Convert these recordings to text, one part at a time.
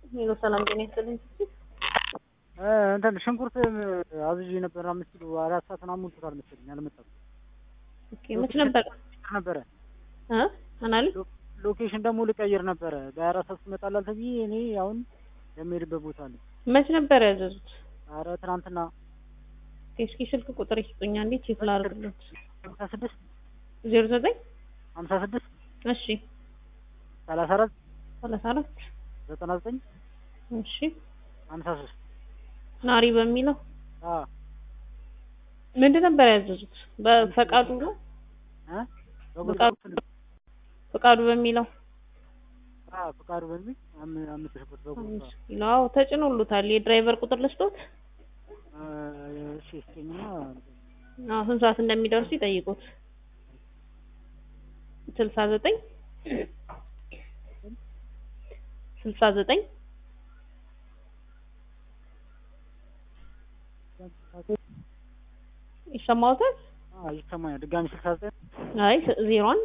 ሄሎ ሰላም ጤና ይስጥልኝ። እንትን ሽንኩርት አዝዤ ነበር አምስት ኪሎ አራት ሰዓት ምናምን ሞልቶታል መሰለኝ አልመጣም ኦኬ መች ነበር ነበረ እ አናሊ ሎኬሽን ደግሞ ልቀይር ነበረ በሀያ አራት ሰዓት ትመጣላል ተብዬ እኔ አሁን የሚሄድበት ቦታ አለ መች ነበር ያዘዙት? ኧረ ትናንትና እስኪ ስልክ ቁጥር ይስጡኛ እንዴ ቼክ ላድርግለት። ሀምሳ ስድስት ዜሮ ዘጠኝ ሀምሳ ስድስት እሺ ሰላሳ አራት ሰላሳ አራት ዘጠና ዘጠኝ እሺ ሀምሳ ሶስት ናሪ በሚለው አዎ ምንድን ነበር ያዘዙት? በፈቃዱ ነው እ ፈቃዱ ፈቃዱ በሚለው አዎ ፈቃዱ በሚል አም- አምስት ሽንኩርት በጉ አምስት ኪሎ አዎ ተጭኖሉታል። የድራይቨር ቁጥር ልስጦት? እሺ ስጠኝና አዎ ስንት ሰዓት እንደሚደርሱ ይጠይቁት። ስልሳ ዘጠኝ ስልሳ ዘጠኝ ይሰማዎታል? አዎ ይሰማኛል ድጋሚ ስልሳ ዘጠኝ አይ ዜሮ አንድ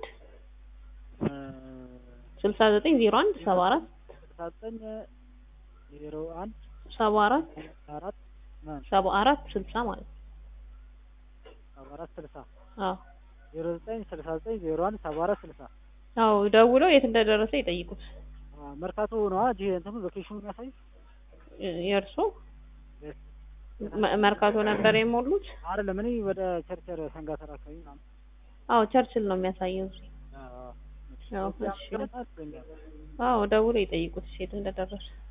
ስልሳ ዘጠኝ ዜሮ አንድ ሰባ አራት ስልሳ ዘጠኝ ዜሮ አንድ ሰባ አራት አራት ሰባ አራት ስልሳ ማለት ነው። ሰባ አራት ስልሳ አዎ ዜሮ ዘጠኝ ስልሳ ዘጠኝ ዜሮ አንድ ሰባ አራት ስልሳ አዎ ደውለው የት እንደደረሰ ይጠይቁት። መርካቶ ነዋ እጅ እንትኑ ሎኬሽኑ የሚያሳይ የእርሶ መ- መርካቶ ነበር የሞሉት? አይደለም እኔ ወደ ቸርቸር ሰንጋተራ አካባቢ ምናምን አዎ ቸርችል ነው የሚያሳየው። እዚህ አዎ አዎ አዎ እሺ አዎ ደውለው ይጠይቁት የት እንደደረሰ